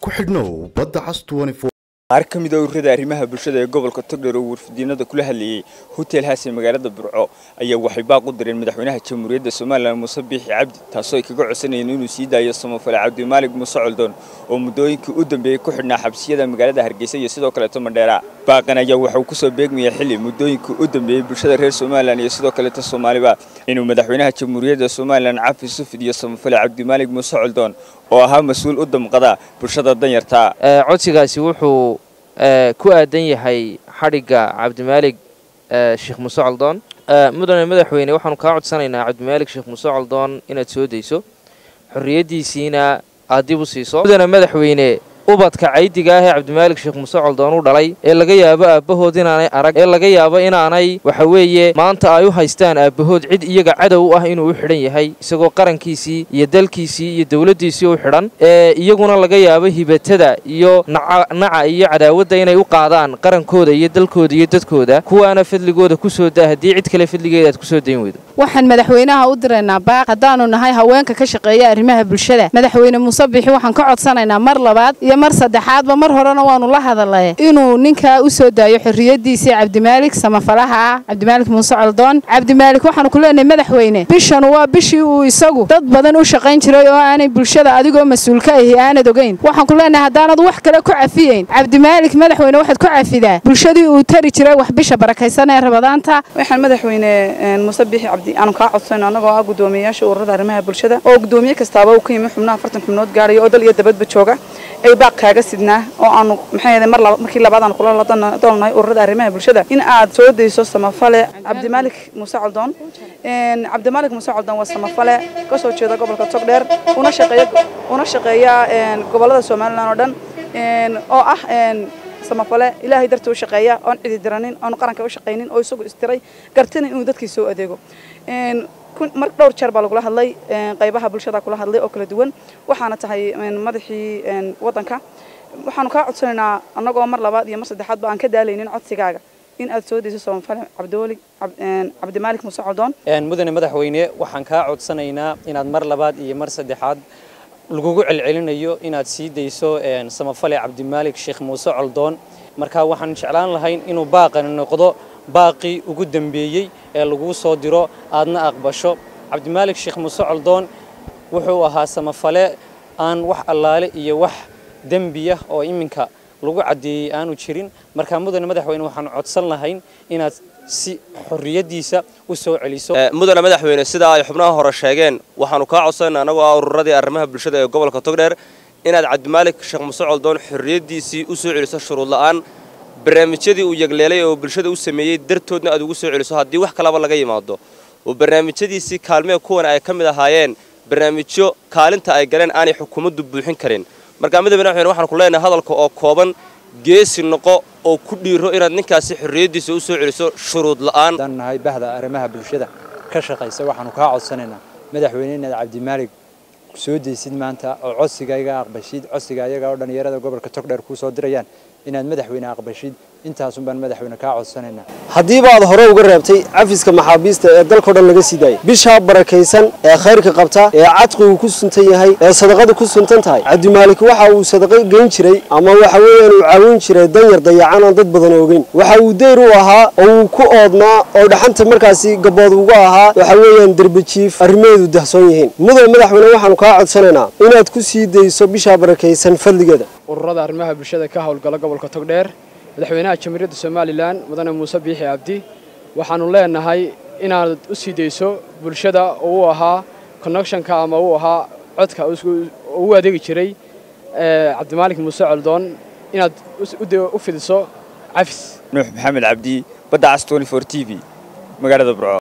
ku xidhnow badda cas qaar ka mid a ururada arrimaha bulshada ee gobolka togdheer oo warfidiinada kula hadlayey hotel haas ee magaalada burco ayaa waxay baaq u direen madaxweynaha jamhuuriyadda somalilan muuse biixi cabdi taasoo ay kaga codsanayeen inuu sii daayo samafale cabdimaalig muuse coldoon oo muddooyinkii u dambeeyey ku xidhnaa xabsiyada magaalada hargeysa iyo sidoo kaleeto mandheera baaqan ayaa waxa uu kusoo beegmaya xilli muddooyinkii u dambeeyey bulshada reer somalilan iyo sidoo kaleeto soomaaliba inuu madaxweynaha jamhuuriyadda somalilan cafi sufid iyo samafale cabdimaalig muuse coldoon oo ahaa mas-uul u damqada bulshada danyarta codsigaasi wuxuu ku aadan yahay xadhigga cabdimaalig sheekh muuse coldoon mudane madaxweyne waxaanu kaa codsanaynaa cabdimaalig sheekh muuse coldoon inaad soo dayso xorriyaddiisiina aad dib u siiso mudane madaxweyne ubadka caydiga ah ee cabdimaalig sheekh muuse coldoon u dhalay ee laga yaabo aabbahood inaanay arag ee laga yaabo inaanay waxa weeye maanta ay u haystaan aabbahood cid iyaga cadow ah inuu u xidhan yahay isagoo qarankiisii iyo dalkiisii iyo dowladdiisii u xidhan ee iyaguna laga yaabo hibatada iyo naca iyo cadaawadda inay u qaadaan qarankooda iyo dalkooda iyo dadkooda kuwaana fadligooda ku soo daa haddii cid kale fadligeeda aad ku soo dayn weydo waxaan madaxweynaha u diraynaa baaq haddaanu nahay haweenka ka shaqeeya arrimaha bulshada madaxweyne muuse biixi waxaan ka codsanaynaa mar labaad iyo mar saddexaadba mar horena waanu la hadalay inuu ninkaa u soo daayo xorriyaddiisii cabdimaalik samafalaha ah cabdimaalik muuse coldoon cabdimaalik waxaanu ku leenahay madaxweyne bishanu waa bishii uu isagu dad badan u shaqayn jiray oo aanay bulshada adigoo mas-uul ka ahi aanad ogeyn waxaan ku leenahay haddaanad wax kale ku cafiyeyn cabdimaalik madaxweyne waxaad ku cafidaa bulshadii uu tari jiray wax bisha barakaysan ee rabadaanta waxaan madaxweyne muuse biixi cabdi aanu kaa codsayno annagoo ah guddoomiyeyaasha ururada arrimaha bulshada oo guddoomiye kastaaba uu ka yimi xubnaha afartan xubnood gaaraya oo dal iyo dabadba jooga ay baaq kaaga sidnaa oo aanu maxay mar markii labaad aan kula doolnahay ururada arrimaha bulshada in aad soo dayso samafale cabdimaalik muuse coldoon cabdimaalik muuse coldoon waa samafale ka soo jeeda gobolka togdheer una shaqeeya una shaqeeya gobollada somalilan oo dhan oo ah samafale ilaahay dartii u shaqeeya oon cidi diranin oon qaranka u shaqaynin oo isagu istiray gartina inuu dadkii soo adeego mar dhowr jeer baa lagula hadlay qaybaha bulshada kula hadlay oo kala duwan waxaana tahay madaxii waddanka waxaanu kaa codsanaynaa annagoo mar labaad iyo mar saddexaadba aan ka daalaynin codsigaaga in aad soo dayso samafale cabdiwali cabdimaalik muuse coldoon mudane madaxweyne waxaan kaa codsanaynaa inaad mar labaad iyo mar saddexaad lagugu celcelinayo inaad sii dayso samafale cabdimaalik sheekh muuse coldoon marka waxaan jeclaan lahayn inuu baaqani noqdo baaqii ugu dambeeyey ee laguu soo diro aadna aqbasho cabdimaalik sheekh muuse coldoon wuxuu ahaa samafale aan wax allaale iyo wax dembiya oo iminka lagu caddeeyey aanu jirin marka mudane madaxweyne waxaan codsan lahayn inaad si xorriyaddiisa u soo celiso mudane madaxweyne sida ay xubnaha hore sheegeen waxaanu kaa codsanayna annagoo ah ururadii arrimaha bulshada ee gobolka togdheer inaad cabdimaalik sheekh muuse coldoon xorriyaddiisii u soo celiso shuruud la'aan barnaamijyadii uu yegleelay oo bulshada u sameeyey dartoodna aad ugu soo celiso haddii wax kalaba laga yimaado oo barnaamijyadiisii kaalmee kuwan ay ka mid ahaayeen barnaamijyo kaalinta ay galeen aanay xukuumaddu buuxin karin markaa midda madaxweyne waxaan ku leenahay hadalka oo kooban geesi noqo oo ku dhiiro inaad ninkaasi xorriyaddiisa u soo celiso shuruud la'aan haddaan nahay bahda arrimaha bulshada ka shaqaysa waxaanu kaa codsanaynaa madaxweyne inaad cabdimaalig soo daysid maanta oo codsiga iga aqbashid codsiga ayaga oo dhallinyarada gobolka togdheer kuu soo dirayaan inaad madaxweyne aqbashid intaasun baan madaxweyne kaa codsanaynaa haddiiba aad hore uga reebtay cafiska maxaabiista ee dalkao dhan laga sii daayay bishaa barakaysan ee khayrka qabta ee cadqigu ku suntan yahay ee sadaqadu ku suntan tahay cabdimaalik waxa uu sadaqo geyn jiray ama waxa weeyaan uu caawin jiray danyar dayacan aan dad badan ogeyn waxa uu deyr u ahaa oo uu ku oodnaa oo dhaxanta markaasi gabood uga ahaa waxa weeyaan derbajiif arrimaheedu dahsoon yihiin mudan madaxweyne waxaanu kaa codsanaynaa inaad ku sii dayso bishaa barakaysan fadligeeda ururada arrimaha bulshada ka howlgala gobolka togdheer madaxweynaha jamhuuriyadda somalilan mudane muuse biixi cabdi waxaanu leenahay inaad u sii dayso bulshada oo u ahaa connectionka ama uu ahaa codka u adeegi jiray cabdimaalik muuse coldoon inaad u fidiso cafis nuux maxamed cabdi badda cas t v magaalada burco